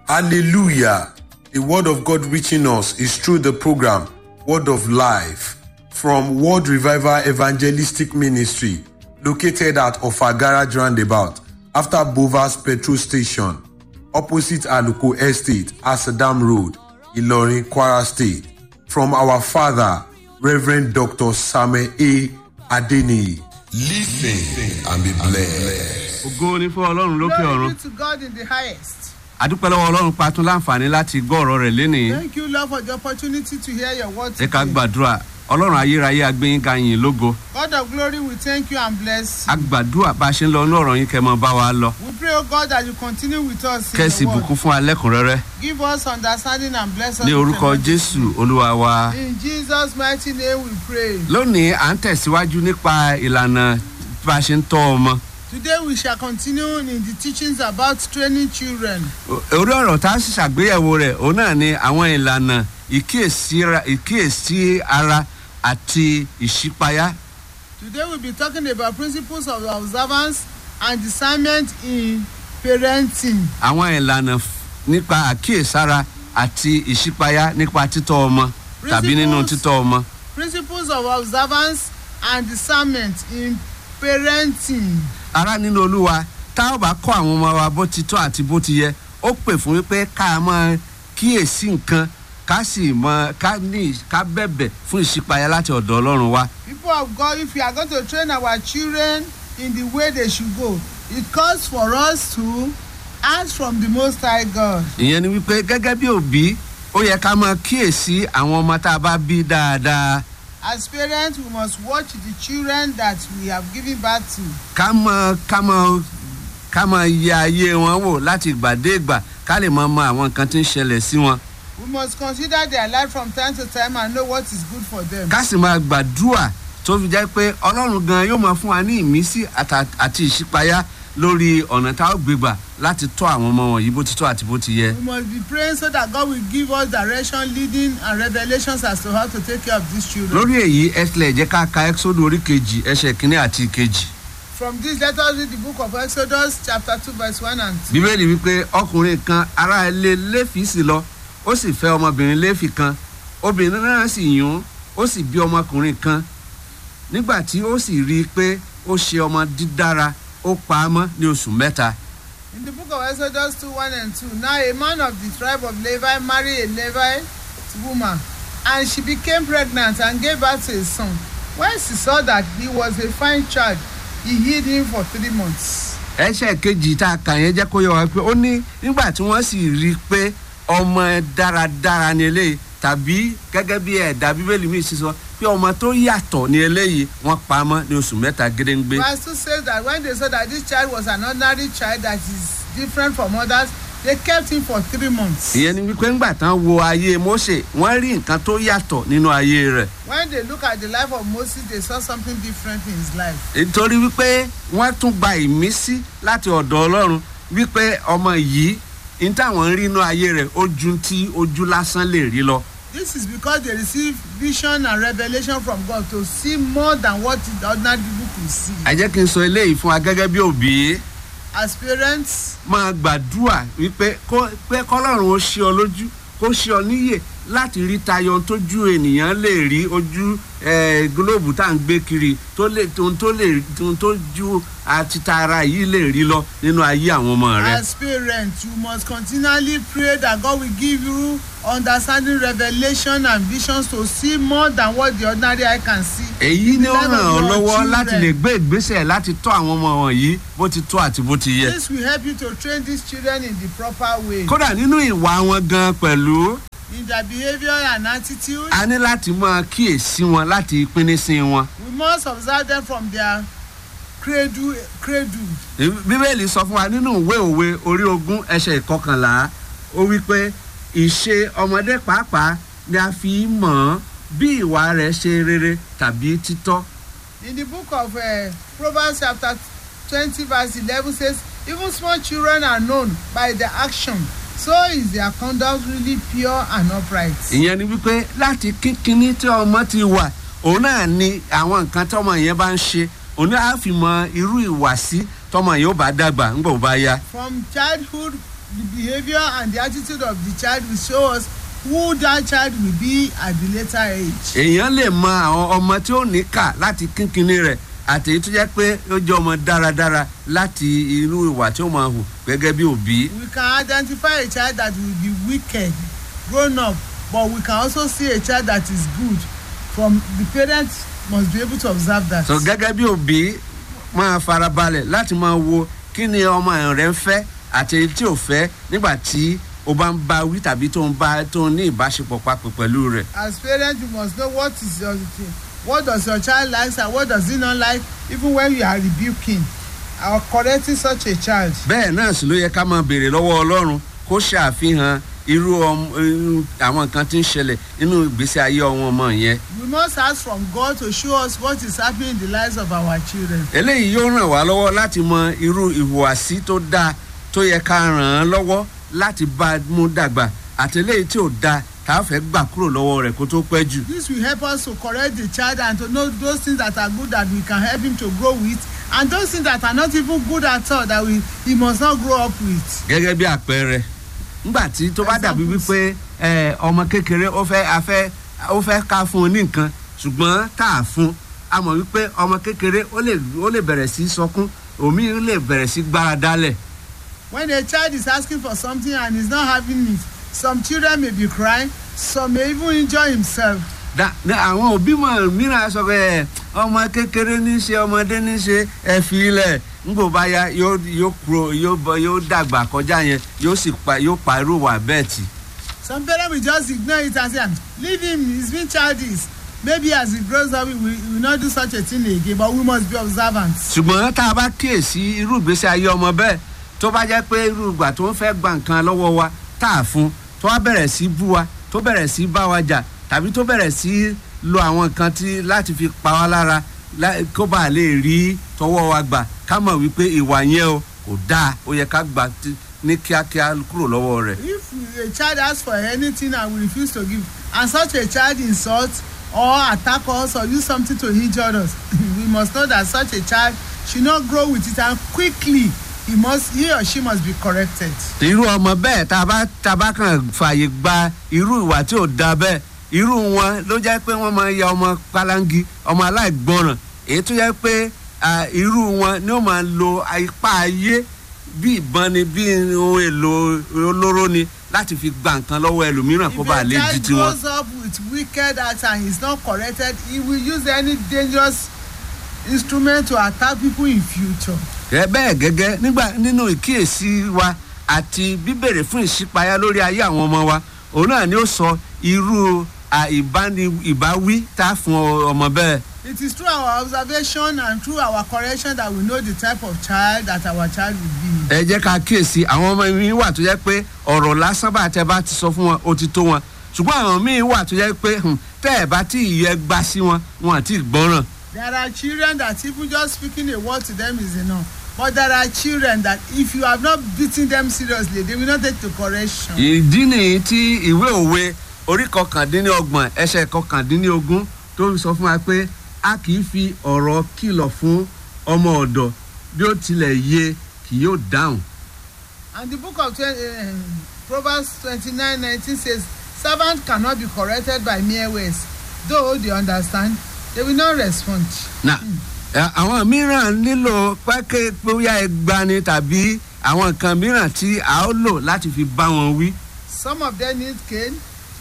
Hallelujah. The word of God reaching us is through the program Word of Life from World Revival Evangelistic Ministry located at Ofagara Roundabout after Bovas Petrol Station opposite Aluko Estate, Asadam Road, Ilorin, Kwara State. From our father, Reverend Dr. Samuel A. Adeniyi. Listen and be blessed. ògo ni fún ọlọ́run lókè Glory ọ̀run be to God in the highest. adúpẹ́ lọ́wọ́ ọlọ́run pa tún láǹfààní láti gbọ́ ọ̀rọ̀ rẹ̀ lénìí Thank you, Lord, for the opportunity to hear your word ẹ ká today. gbàdúrà ọlọ́run ayérayé agbẹ́yìn ga yìn lógo God of glory, we thank you and bless you. a gbàdúrà bá a ṣe ń lọ inú ọ̀rọ̀ yín kẹ́ mọ bá wa lọ We pray, O God, that you continue with us in kẹ́sì the word. bùkún fún alẹ́kùnrẹ́rẹ́ Give us understanding and bless us. ní with orúkọ your jésù olúwa wa. In Jesus' mighty name we pray. lónìí à ń tẹ̀síwájú nípa ìlànà bá a ṣe ń tọ́ ọmọ Today we shall continue in the teachings about training children. O- orí ọ̀rọ̀ tá a sì ṣàgbéyẹ̀wò rẹ̀ òun náà ni àwọn ìlànà ìkíyèsíra- ìkíyèsí ara àti ìṣípayá Today we'll be talking about principles of observance and discernment in parenting. àwọn ìlànà f- nípa àkíyèsára àti ìṣípayá nípa títọ́ ọmọ tàbí nínú Principles- títọ́ ọmọ. Principles of observance and discernment in parenting. ara nínú olúwa tá a bá kọ́ àwọn ọmọ wa bó ti tọ́ àti bó ti yẹ ó pè fún wípé ká máa kíyèsí nǹkan ká sì mọ ká ní ká bẹ̀bẹ̀ fún ìṣípayá láti ọ̀dọ̀ ọlọ́run wa. People of God, if we are going to train our children in the way they should go, it calls for us to ask from the Most High God. ìyẹn ni wípé gẹ́gẹ́ bí òbí ó yẹ ká máa kíyèsí àwọn ọmọ tá a bá bí dáadáa As parents, we must watch the children that we have given birth to. ká mọ ká mọ ká mọ yẹ ayé wọn wò láti ìgbà dé ìgbà ká lè mọ mọ àwọn nǹkan tí ń ṣẹlẹ̀ sí wọn We must consider their life from time to time and know what is good for them. ká sì máa gbàdúrà tó fi jẹ́ pé ọlọ́run gan yóò máa fún wa ní ìmísí àtà- àti ìṣípayá lórí ọ̀nà tá a ó gbégbà láti tọ́ àwọn ọmọ wọ̀nyí bó ti tọ́ àti bó ti yẹ. We must be praying so that God will give us direction, leading, and revelations as to how to take care of these children. lórí èyí ẹ tilẹ̀ jẹ́ ká ka ẹ́xódù orí kejì ẹsẹ̀ kínní àti ìkejì. From this, let us read the book of Exodus, chapter 2, verse 1 and 2. bíbélì wípé ọkùnrin kan ará ilé léfì sì lọ ó sì fẹ́ ọmọbìnrin léfì kan obìnrin náà sì yún ó sì bí ọmọkùnrin kan nígbà tí ó sì rí i pé ó ṣe ọmọ dídára ó pa á mọ́ ní oṣù mẹ́ta In the book of Exodus 2 1 and 2, now a man of the tribe of Levi married a Levite woman, and she became pregnant and gave birth to a son. When she saw that he was a fine child, he hid him for three months. ẹsẹ̀ kejì tá a kà yẹn jẹ́ kó yọ wá pé ó ní nígbà tí wọ́n sì rí i pé ọmọ dáradára ni eléyìí tàbí gẹ́gẹ́ bí ẹ̀dá bíbélì mi sì sọ pé ọmọ tó yàtọ̀ ni eléyìí wọ́n pa á mọ́ ní oṣù mẹ́ta gédéǹgbé. Verse 2 says that when they saw that this child was an ordinary child that is different from others, they kept him for three months. ìyẹn ni wípé ńgbà tán wo ayé mose wọ́n rí nǹkan tó yàtọ̀ nínú ayé rẹ̀ When they look at the life of Moses, they saw something different in his life. nítorí wípé wọ́n tún gba ìmísí láti ọ̀dọ̀ ọlọ́run wípé ọmọ yìí ní táwọn ń rí inú ayé rẹ̀ ó ju tí ojú lásán lè rí lọ. This is because they receive vision and revelation from God to see more than what the ordinary people could see. ẹ jẹ́ kí n sọ eléyìí fún wa gẹ́gẹ́ bí òbí As parents, máa gbàdúrà wípé kó- pé kọ́lọ́run ó ṣe ọ lójú kó ṣe ọ níyè láti rí tayọ ohun tójú ènìyàn lè rí ojú eh, gílóòbù tá à ń gbé kiri tó lè ohun tó lè ohun tó ju àti tara yìí lè rí lọ nínú ayé àwọn ọmọ rẹ. as parents, you must continually pray that God will give you understanding, revelation, and visions to see more than what the ordinary eye can see. èyí in ni the ó life ràn of ọ́ your lọ́wọ́ children. láti lè gbé ìgbésẹ̀ láti tọ́ àwọn ọmọ wọ̀nyí bó ti tọ́ àti bó ti yẹ. This will help you to train these children in the proper way, kódà nínú ìwà wọn gan pẹ̀lú in their behavior and attitude. a ní láti máa kíyèsí wọn láti pínísí wọn. We must observe them from their cradle. cradle. bíbélì sọ fún wa nínú ìwé òwe orí ogún ẹsẹ̀ ìkọkànlá ó wí pé ìṣe ọmọdé pàápàá ni a fi í mọ̀ ọ́n bí ìwà rẹ̀ ṣe rere tàbí títọ́. In the book of uh, Proverbs chapter 20 verse 11 says, even small children are known by their action. So is their conduct really pure and upright. ìyẹn ni wípé láti kínkínní tí ọmọ ti wà òun náà ni àwọn nǹkan tọmọ yẹn bá ń ṣe òun náà á fi mọ irú ìwàsí tọmọ yẹn ó bá dàgbà ńgbà ó bá yá. From childhood the behaviour and the attitude of the child will show us who that child will be at the later age. èèyàn lè mọ àwọn ọmọ tí ó ní kà láti kínkínní rẹ̀ àti èyí tó jẹ́ pé ó jẹ́ ọmọ dáradára láti irú ìwà tí ó máa hù gẹ́gẹ́ bí òbí. we can identify a child that will be wicked grown up but we can also see a child that is good from the parents must be able to observe that. so gẹ́gẹ́ bí òbí máa farabalẹ̀ láti máa wo kí ni ọmọ rẹ̀ ń fẹ́ àti èyí tí ò fẹ́ nígbà tí o bá ń bá wí tàbí tó ń bá tó ń ní ìbáṣepọ̀ papọ̀ pẹ̀lú rẹ̀. as parents you must know what is your what does your child like and what does he not like even when you are rebuking or correcting such a child. bẹ́ẹ̀ náà sì ló yẹ ká máa béèrè lọ́wọ́ ọlọ́run kó ṣàfihàn irú ọm- irú àwọn nǹkan tí ń ṣẹlẹ̀ nínú ìgbésí ayé ọmọ ọmọ yẹn. we must ask from God to show us what is happening in the lives of our children. eléyìí yóò ràn wá lọ́wọ́ láti mọ irú ìhùwàsí tó dáa tó yẹ ká ràn án lọ́wọ́ láti bá a mú dàgbà àti eléyìí tí ò dáa tá a fẹ́ gbà kúrò lọ́wọ́ rẹ̀ kó tó pẹ́ jù. this will help us to correct the child and to know those things that are good that we can help him to grow with and those things that are not even good at all that we he must not grow up with. gẹ́gẹ́ bí àpẹẹrẹ ńgbà tí tó bá dàbí Examples. wípé ẹ, ọmọ kékeré ó fẹ́ afẹ́ ó fẹ́ ká fún un ní nǹkan ṣùgbọ́n tá a fún a mọ̀ wípé ọmọ kékeré ó lè ó lè bẹ̀rẹ̀ sí sọkún òmí lè bẹ̀rẹ̀ sí gbára dálẹ̀ when a child is asking for something and is not having it some children may be crying some may even injure himself. Da- ní àwọn òbí mọ̀ mìíràn sọ pé ẹ, ọmọ kékeré ní í ṣe ọmọdé ní í ṣe ẹ fi ilẹ̀ ńgbò bá ya yóò yóò kúrò yóò bọ yóò dàgbà kọjá yẹn yóò sì pa yóò pa irú wà bẹ́ẹ̀ tì. some parents will just ignore it and say leave him he's been childish maybe as he grows up he will, he will not do such a thing again but we must be observant. ṣùgbọ́n tá a bá kíyèsí irú ìgbésí ayé ọmọ bẹ́ẹ̀ tó bá jẹ́ pé irú ìgbà tó ń fẹ́ gba nǹkan lọ́wọ́ wa tá a fún tó wá bẹ̀rẹ̀ sí bú wa tó bẹ̀rẹ̀ sí bá wa jà tàbí tó bẹ̀rẹ̀ sí lo àwọn nǹkan tí láti fi pa wá lára lá- kó bá a lè rí tọwọ́ wa gbà ká mọ̀ wípé ìwà yẹn o kò dáa ó yẹ ká gbà tí- ní kíákíá kúrò lọ́wọ́ rẹ̀. if a child ask for anything and we refuse to give and such a child insult or attack us or use something to injure us we must know that such a child should not grow with it and quickly he must he or she must be corrected. irú ọmọ bẹ́ẹ̀ tá a bá tá a bá kàn fààyè gba irú ìwà tí ò da bẹ́ẹ̀ irú wọn ló jẹ́ pé wọ́n máa ya ọmọ pálángí ọmọ aláìgbọràn èyí tó jẹ́ pé à, irú wọn ni ó máa lo ipá ayé bí ìbọn ni bí ohun èlò olóró ni láti fi gba nǹkan lọ́wọ́ ẹlòmíràn kó if bá a lè di child tiwọn. grows up with wicked acts and he is not corrected he will use any dangerous instrument to attack people in future. ẹ bẹ́ẹ̀ gẹ́gẹ́ nígbà nínú ìkíyèsí wa àti bíbèrè fún ìṣípayá lórí ayé àwọn ọmọ wa òun náà ni ó sọ irú à, ìbáni ìbáwí tá a fún ọ- ọmọ bẹ́ẹ̀. it is through our observation and through our correction that we know the type of child that our child will be. ẹ jẹ́ ká kíyèsí àwọn ọmọ mi wà tó jẹ́ pé ọ̀rọ̀ lásán bá tẹ bá ti sọ fún wọn ó ti tó wọn ṣùgbọ́n àwọn míì wà tó jẹ́ pé hmm, tẹ́ ẹ̀ bá tí ìyẹ́ gbá sí wọn wọn àti ìgbọ́ràn. there are children that even just speaking a word to them is enough but there are children that if you have not beaten them seriously they will not take to correction. ìdí nìyí tí ìwé òwe orí kọkàndínlọ́gbọ̀n ẹsẹ̀ kọkàndínlógún tó sọ fún wa pé a kì í fi ọ̀rọ̀ kìlọ̀ fún ọmọ ọ̀dọ̀ bí ó tilẹ̀ yé kì yóò dáhùn. and the book of 20, uh, proverbs twenty-nine nineteen says servant cannot be corrected by mere words though they understand they will not respond. na ẹ, àwọn mìíràn nílò pákẹ́ bóyá ẹgbani tàbí àwọn nǹkan mìíràn tí a ó lò láti fi bá wọn wí. some of them need cane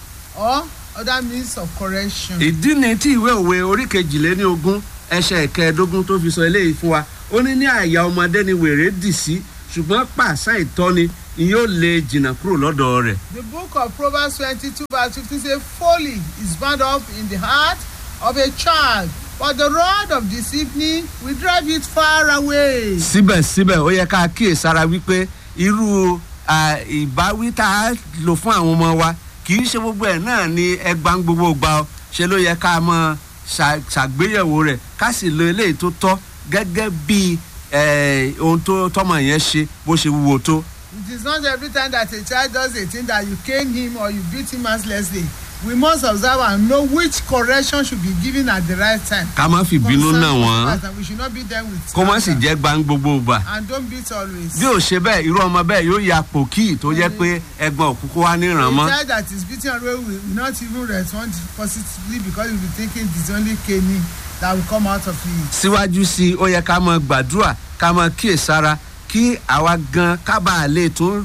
or other means of correction. ìdí ni tí ìwé òwe orí kejìléní ogún ẹsẹ̀ kẹẹ̀ẹ́dógún tó fi sọ eléyìí fún wa ó ní ní àyà ọmọdé ni wèrè dì sí ṣùgbọ́n pàṣẹ ìtọ́ni ni yóò lè jìnnà kúrò lọ́dọ̀ rẹ̀. The book of Proverbs 22 verse 15 says, Folly is bound up in the heart of a child, but the rod of discipline will drive it far away. síbẹ̀síbẹ̀ ó yẹ ká kíyèsára wípé irú à, ìbáwí tá a lò fún àwọn ọmọ wa kì í ṣe gbogbo ẹ̀ náà ni ẹgbà ń gbogbo gbà ọ ṣe ló yẹ ká mọ ṣà- ṣàgbéyẹ̀wò rẹ̀ ká sì lo eléyìí tó tọ́ gẹ́gẹ́ bí eh, ohun tó tọ́mọ yẹn ṣe bó ṣe wúwo tó. It is not every time that a child does a thing that you cane him or you beat him mercilessly we must observe and know which correction should be given at the right time. ká má fi bínú Concern náà wọ́n us, and we should not beat them with kó má sì anger. jẹ́ gbá gbogbo gbà and don't beat always. bí ò ṣe bẹ́ẹ̀ irú ọmọ bẹ́ẹ̀ yóò ya pòkì tó jẹ́ pé ẹgbọ́n òkúkú wá ní ìrànmọ́ a child that is beaten always will will not even respond positively because he will be thinking it is only caning that will come out of it. síwájú sí i ó yẹ ká mọ gbàdúrà ká mọ kíyèsára kí àwa gan kábà lè tún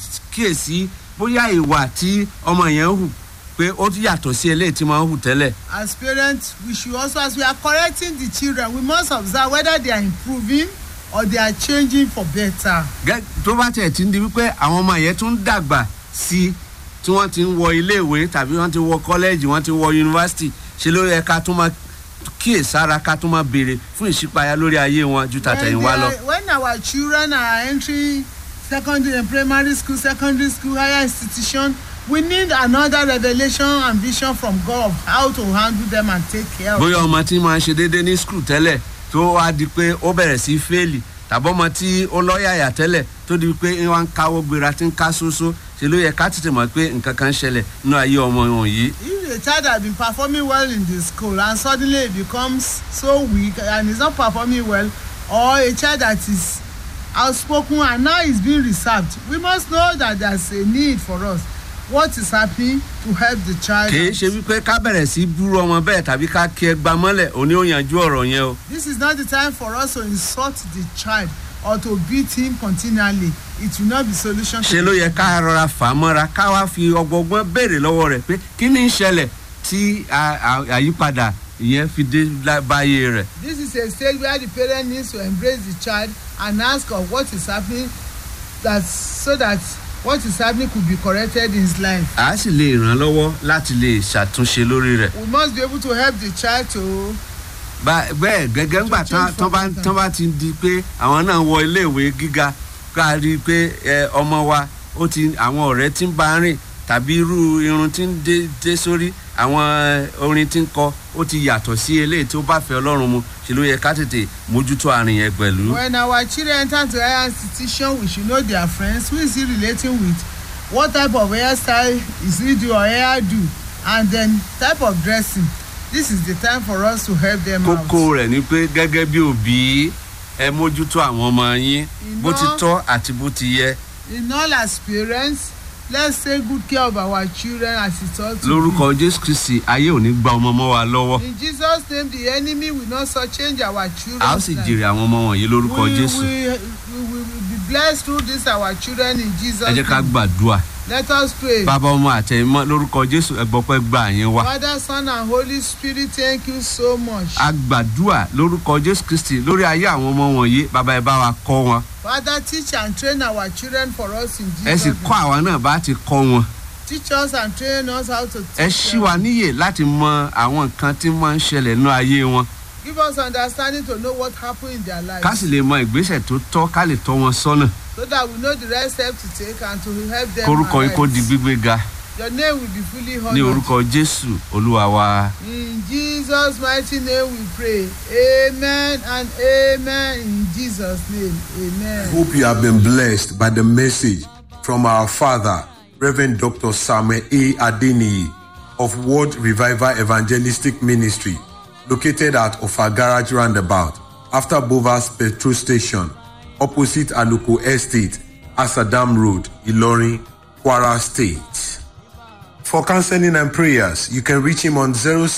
kíyèsí bóyá ìwà tí ọmọ yẹn hù pé ó tún yàtọ̀ sí eléyìí tí wọ́n hù tẹ́lẹ̀ as parents we should also as we are correcting the children we must observe whether they are improving or they are changing for better. Gẹ́- tó bá tiẹ̀ ti ń di wípé àwọn ọmọ yẹn tún ń dàgbà sí i tí wọ́n ti ń wọ iléèwé tàbí wọ́n ti wọ kọ́lẹ́ẹ̀jì wọ́n ti wọ yunifásitì ṣe ló yẹ ká tún máa kíyèsára ká tún máa béèrè fún ìṣípayá lórí ayé wọn ju tàtẹ̀yìnwá when, lọ. they are- when our children are entering secondary and primary school secondary school higher institution we need another revelation and vision from God of how to handle them and take care of bóyá them. ọmọ tí máa ń ṣe déédéé ní skul tẹ́lẹ̀ tó wá di pé ó bẹ̀rẹ̀ sí í fẹ́ẹ̀lì tàbí ọmọ tí ó lọ́yàyà tẹ́lẹ̀ tó di pé wọ́n ń káwọ́ gbéra tí ń ká sóso ṣe ló yẹ ká tètè mọ̀ pé nǹkan kan ń ṣẹlẹ̀ nínú ayé ọmọ wọ̀nyí. if a child has been performing well in the school and suddenly he becomes so weak and is not performing well or a child that is outspoken and now is being reserved we must know that there is a need for us what is happening to help the child kì í out. ṣe wípé ká bẹ̀rẹ̀ sí í búrú ọmọ bẹ́ẹ̀ tàbí ká kí ẹ gba mọ́lẹ̀ òní ó yanjú ọ̀rọ̀ yẹn o. this is not the time for us to insult the child or to beat him continually it will not be solution ṣe ló yẹ ká rọra fà á mọ́ra ká wá fi ọgbọgbọ́n béèrè lọ́wọ́ rẹ̀ pé kí ni ń ṣẹlẹ̀ tí a- a- àyípadà ìyẹn fi dé lá- báyé rẹ̀. this is a stage where the parent needs to embrace the child and ask of what is happening that so that what is happening could be corrected in his life. a sì lè ràn án lọ́wọ́ láti lè ṣàtúnṣe lórí rẹ̀. we must be able to help the child to Bá- bẹ́ẹ̀ gẹ́gẹ́ ńgbà To tán change tán bá from tán bá ti di pé àwọn náà wọ iléèwé gíga ká rí i pé ẹ, ọmọ wa ó ti àwọn ọ̀rẹ́ tí ń bá rìn tàbí irú irun tí ń dé dé sórí àwọn ẹ, orin tí ń kọ ó ti yàtọ̀ sí eléyìí tó bá fẹ́ ọlọ́run mu ṣe ló yẹ ká tètè mójútó àrùn yẹn pẹ̀lú. when our children enter to higher institution we should know their friends who is he relating with what type of hairstyle is he do or hair do and then type of dressing this is the time for us to help them out. kókó rẹ̀ ni pé gẹ́gẹ́ bí òbí ẹ mójútó àwọn ọmọ yín bó ti Iná- tọ́ àti bó ti yẹ in all as parents let's take good care of our children as it ought to lórúkọ jésù kristi ayé ò ní gba ọmọ mọ́ wa lọ́wọ́ be in jesus name the enemy will not so change our children a ó sì jèrè àwọn ọmọ wọ̀nyí lórúkọ we, jésù. we, we will be blessed through this our children in jesus ẹ jẹ́ ká name gbàdúrà let us pray. bàbá ọmọ àtẹ̀mọ́ lórúkọ jésù ẹgbọ́pẹ́ gbà yín wá. Father, Son, and Holy Spirit, thank you so much. a gbàdúrà lórúkọ jésù kristi lórí ayé àwọn ọmọ wọ̀nyí bàbá ẹ bá wa kọ́ wọn Father, teach and train our children for us in ẹ sì Jesus' kọ́ àwa náà bá ti kọ́ wọn. name. Teach us and train us how to ẹ teach ṣí them. wa níyè láti mọ àwọn nǹkan tí máa ń ṣẹlẹ̀ nínú ayé wọn Give us understanding to know what happened in their lives. ká sì lè mọ ìgbésẹ̀ tó tọ́ ká lè tọ́ wọn sọ́nà So that we know the right step to take and to help them. kórúkọ yín kó arise. di gbígbé ga Your name will be fully ní honored. orúkọ jésù olúwa wa. In Jesus' mighty name we pray. Amen and amen. In Jesus' name, amen. Hope you have been blessed by the message from our father, Reverend Dr. Samuel A. Adeniyi of World Revival Evangelistic Ministry, located at Ofa Garage Roundabout, after Bovas Petrol Station, opposite Aluko Estate, Asadam Road, Ilorin, Kwara State. For counseling and prayers, you can reach him on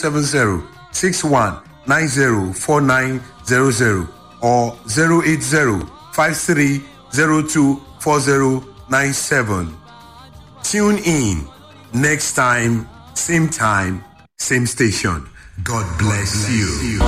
070 61 90 4900 or 080 53 02 4097. Tune in next time, same time, same station. God bless you.